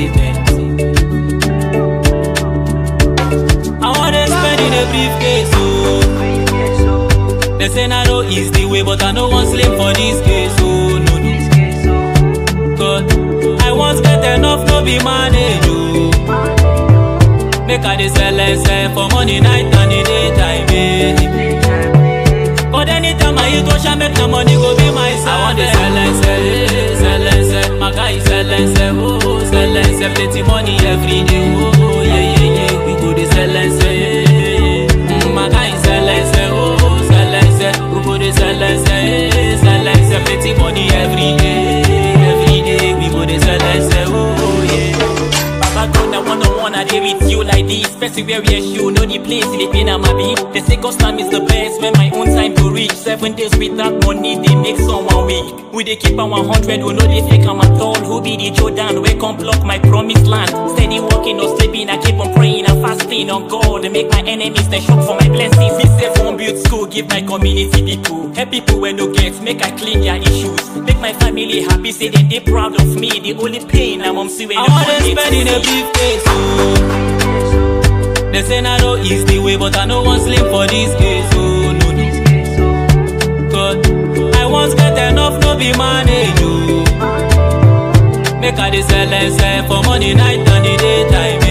payment. I wanna spend in a briefcase, oh. They say I know is the way, but I know one slim for this case, oh no no. God, I once get enough, no be manage, oh. Make I dey sell and sell for money night and the daytime, eh. But anytime I hit Osha, make the money go be my side. I want to sell and sell, eh, sell and sell. My guy sell and sell, oh, sell and sell. Plenty money every day, oh, yeah, yeah, yeah. We go to sell and sell, yeah, yeah. Mm, My guy sell and sell, oh, sell and sell. We go to sell and sell, eh, sell and sell. Plenty money every day, every day. We go to sell and sell, oh, yeah. Baba God, I one on one, I deal with you like this. Especially where we are show, know the place, the pain I'm a beat. They say God's time is the best when my own time to reach. Seven days without money, they make someone weak. We they keep on 100, who know they fake I'm at all. Who be the Jordan, where come block my promised land. Steady walking, no sleeping, I keep on praying and fasting on God. They make my enemies, they shock for my blessings. This safe one build school, give my community people. Help people when no get, make I clean their issues. Make my family happy, say that they proud of me. The only pain I'm on see when I no wanna money spend in a briefcase, oh. They say I know is the way, but I know one slim for this case, oh no no. God, I once get enough, no be manage, oh. Make I dey sell and sell for money night and the daytime,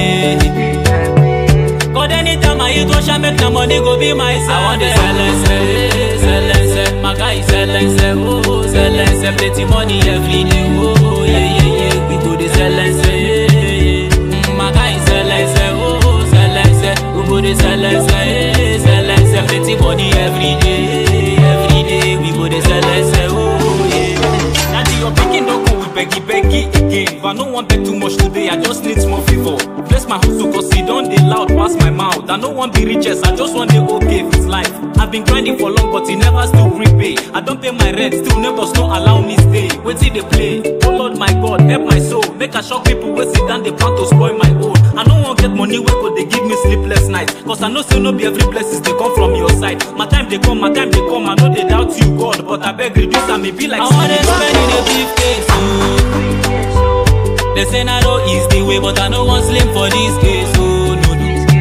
eh. God, anytime I hit Osha, make the money go be my side. I want to sell and sell, eh, sell and sell. My guy sell and sell, oh, sell and sell. Plenty money every day, oh, yeah, yeah, yeah. We go to sell and sell, yeah, yeah. Mm, My guy sell and sell, oh, sell and sell. We go to sell and sell, eh, sell and sell. Plenty money every day, every day. We go to sell and sell, oh, yeah. Daddy, your pikin don't come with beggy beggy again. But I no want beg too much today, I just need small favor. Bless my hustle cause he don't dey loud pass my mouth. I no want be richest, I just want the okay with life. I've been grinding for long, but he never still repay. I don't pay my rent, still neighbors don't allow me stay. Wait till they play. Oh Lord my God, help my soul. Make I shock people wey sit down, they plan to spoil my own. I no want get money wey go they give me sleepless nights. Cause I know say no be every blessings they come from your side. My time they come, my time they come, I know they doubt you God. But I beg reduce and me be like I wanna spend in a briefcase, oh. They say I know is the way, but I know one slim for this case, oh no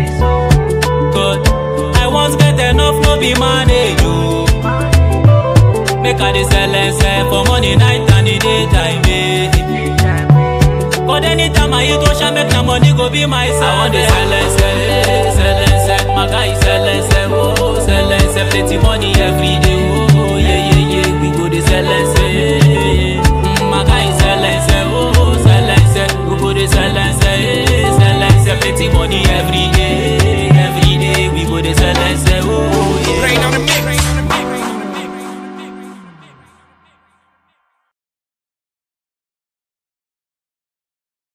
no. God, I once get enough, no be manage, oh. Make I dey sell and sell for money night and the daytime, eh. But anytime I hit Osha, make the money go be my side. I want to sell and sell, eh, sell and sell. My guy sell and sell, oh, sell and sell. Plenty money every day.